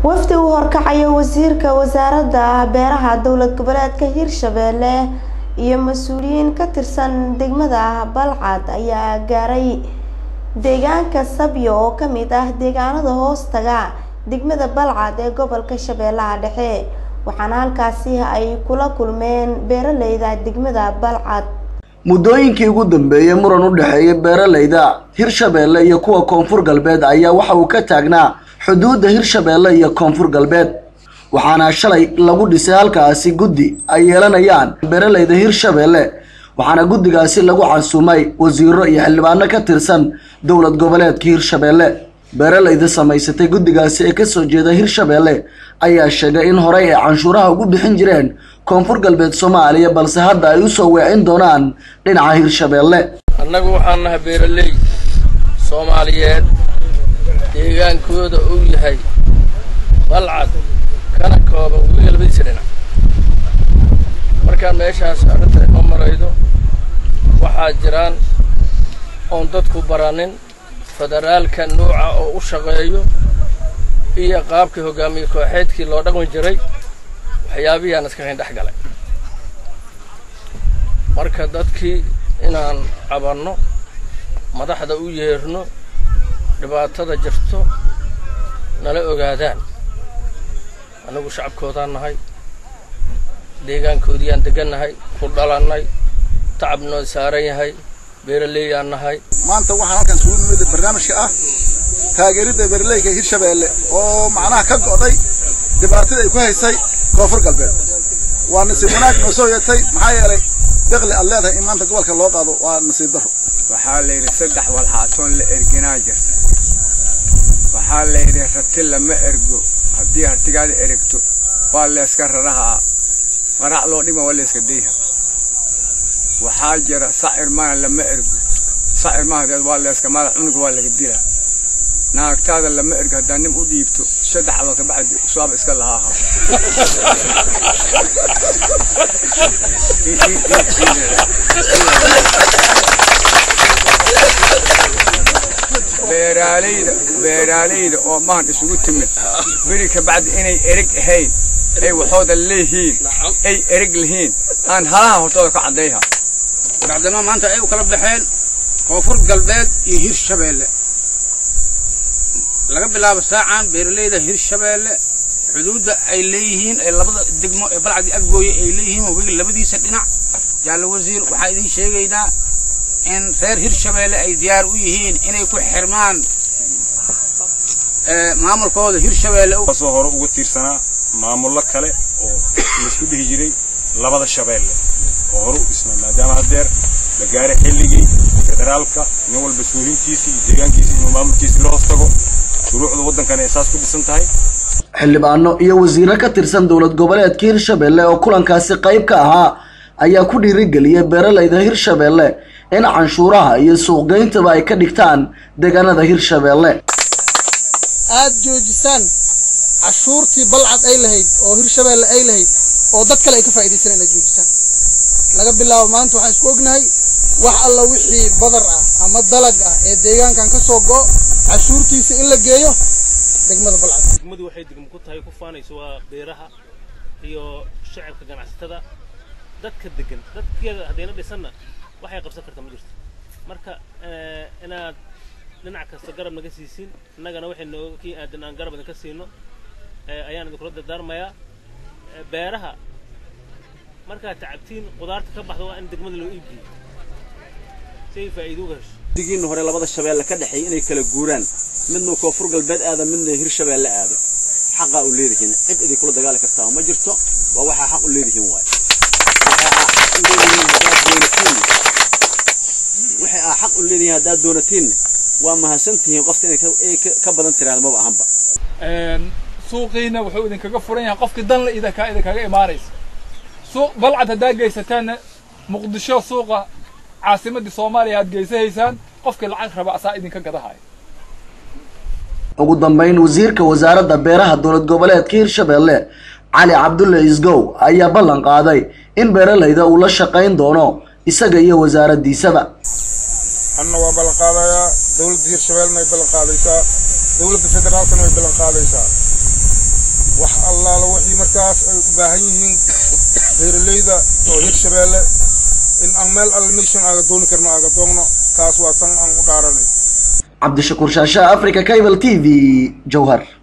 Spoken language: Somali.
wafdi uu horkacayo wasiirka wasaaradda beeraha dowlad goboleedka hirshabeelle iyo mas-uuliyiin ka tirsan degmada balcad ayaa gaaray deegaanka sabyo oo kamid ah deegaanada hoostaga degmada balcad ee gobolka shabeellaha dhexe waxaana halkaasi ay kula kulmeen beeraleyda degmada balcad muddooyinkii ugu dambeeyey muran u dhexeeya beeraleyda hirshabeelle iyo kuwa koonfur galbeed ayaa waxa uu ka taagnaa xuduudda hirshabeelle iyo koonfur galbeed waxaana shalay lagu dhisay halkaasi guddi ay yeelanayaan beeraleyda hirshabeelle waxaana guddigaasi lagu casuumay wasiiro iyo xildhibaano ka tirsan dowlad goboleedka hirshabeelle beeraleyda samaysatay guddigaasi ee kasoo jeeda hirshabeelle ayaa sheegay in horey ay canshuuraha ugu bixin jireen koonfur galbeed soomaaliya balse hadda ay usoo weecin doonaan dhinaca hirshabeelle annagu waxaan nahay beeraley soomaaliyeed deegaankooda uu yahay balcad kana kooban weliga labadiisa dhinac markaan meeshaas arrinta inoo maraydo waxaa jiraan oon dadku baranin federaalka nuuca oo u shaqeeyo iyo qaabkii hogaamiye kooxeedkii loo dhaqmi jiray waxyaabihiyaan iska hayn dhex galay marka dadkii inaan cabanno madaxda u yeerno dhibaatada jirto nala ogaadaan annagu shacabkoodaan nahay deegaankoodiyaan degannahay ku dhalannay tacab noo saaran yahay beeraleeyaan nahay maanta waxaan halkan isugu nimid barnaamijka ah taageeridda beeraleyga hirshabeelle oo macnaha ka go'day dhibaatada ay ku haysay koonfur galbeed waa nasiib wanaag noo soo yeetay maxaa yeelay deqli aad leedahay in maanta gobolka loo qaado waa nasiib daro waxaa la yidhi saddex walxaatoon la erginaa jirta waxaa la yidhi rati lama ergo haddii hartigaada erigto waa leeska rarahaa marac loo dhima waa leeska dayha waxaa jira sacir mana lama ergo sacir mahadeed waa leeska madax cunuga waa laga dilaa naagtaada lama ergo haddaa nin u dhiibto saddex adoo ka bacdi suwaab iska lahaaha beeraaleyda beeraaleyda oo mahan isugu timid beri ka bacdi inay erig ahayn ay waxooda leeyihiin ay erig lihiin aan halaha hortooda ka caddayha bacdama maanta ay u kala baxeen koonfur galbeed iyo hirshabeelle laga bilaabo saacan beeraleyda hirshabeelle xuduudda ay leeyihiin ee labada degmo ee balcadii aggooye ay leeyihiin wabiga labadiisa dhinac jaalle wasiir waxaa idiin sheegaynaa in reer hirshabeelle ay diyaar u yihiin inay ku xirmaan maamulkooda hirshabeelle soo hore uga tiirsanaa maamullo kale oo laisku dhihi jiray labada shabeelle oo hore u dhisnaa maadaama haddeer la gaaray xilligii federaalka nin walba suulintiisii iyo deegaankiisii inuu maamulkiisii la hoos tago shuruucda waddankana ay saas ku dhisan tahay xildhibaano iyo wasiiro ka tirsan dowlad goboleedka hirshabeelle oo kulankaasi qayb ka ahaa ayaa ku dhiirigeliyay beeraleyda hirshabeelle in canshuuraha iyo suuqgeyntaba ay ka dhigtaan deegaanada hirshabeelle aad joojisaan cashuurtii balcad ay lahayd oo hirshabeelle ay lahayd oo dad kale ay ka faa'iidaysan inaad joojisaan laga bilaabo maanta waxaan isku ognahay wax alla wixii badar ah ama dalag ah ee deegaankan ka soo go'o cashuurtiisa in la geeyo degmada balcad degmadu waxay degmo ku tahay ku faanayso waa beeraha iyo shacabka ganacsatada dadka degan dadkeeda haddayna dhisanna waxay qabsan karta ma jirto marka inaad dhinac kasta garab naga siisin innagana waxay nooga kii aadan aan garab idinka siino ayaan idinkula dardaarmayaa beeraha markaad tacabtiin qudaarta ka baxda waa in degmada loo iibgeeyo si ay faa'iido uga hesho digiin hore labada shabeelle ka dhexeeya inay kala guuraan midna koonfur galbeed aada midna hirshabeelle aado xaqaa u leedihiin cid idinkula dagaali kartaa ma jirto waa waxaa xaq u leedihiin waay waxay aa xaq u leedihiin haddaad doonatiin waa mahadsantihiin qofta inay ka badan tiraahdo maba ahanba suuqiina wuxuu idinkaga furan yahay qofkii dan la idinkaa idinkaga imaanaysa suuq balcad haddaad geysataanna muqdisho suuqa caasimadii soomaaliya aad geysahaysaan qofkii lacag raba asaa idinka gadahaya ugu dambeyn wasiirka wasaaradda beeraha dowlad goboleedka hirshabeelle cali cabdulle isgow ayaa ballan qaaday in beeraleyda uu la shaqayn doono isaga iyo wasaaraddiisaba anna waa ballan qaadayaa dowladda hirshabeellena way ballan qaadaysaa dowladda federaalkana way ballan qaadaysaa allaala wixii markaas ay u baahan yihiin beeralayda oo hirshabeelle in aan meel alle meeshan aaga dooni karno aaga doogno kaas waa tan aan u dhaaranay cabdishakuur shaasha africa cable t v jowhar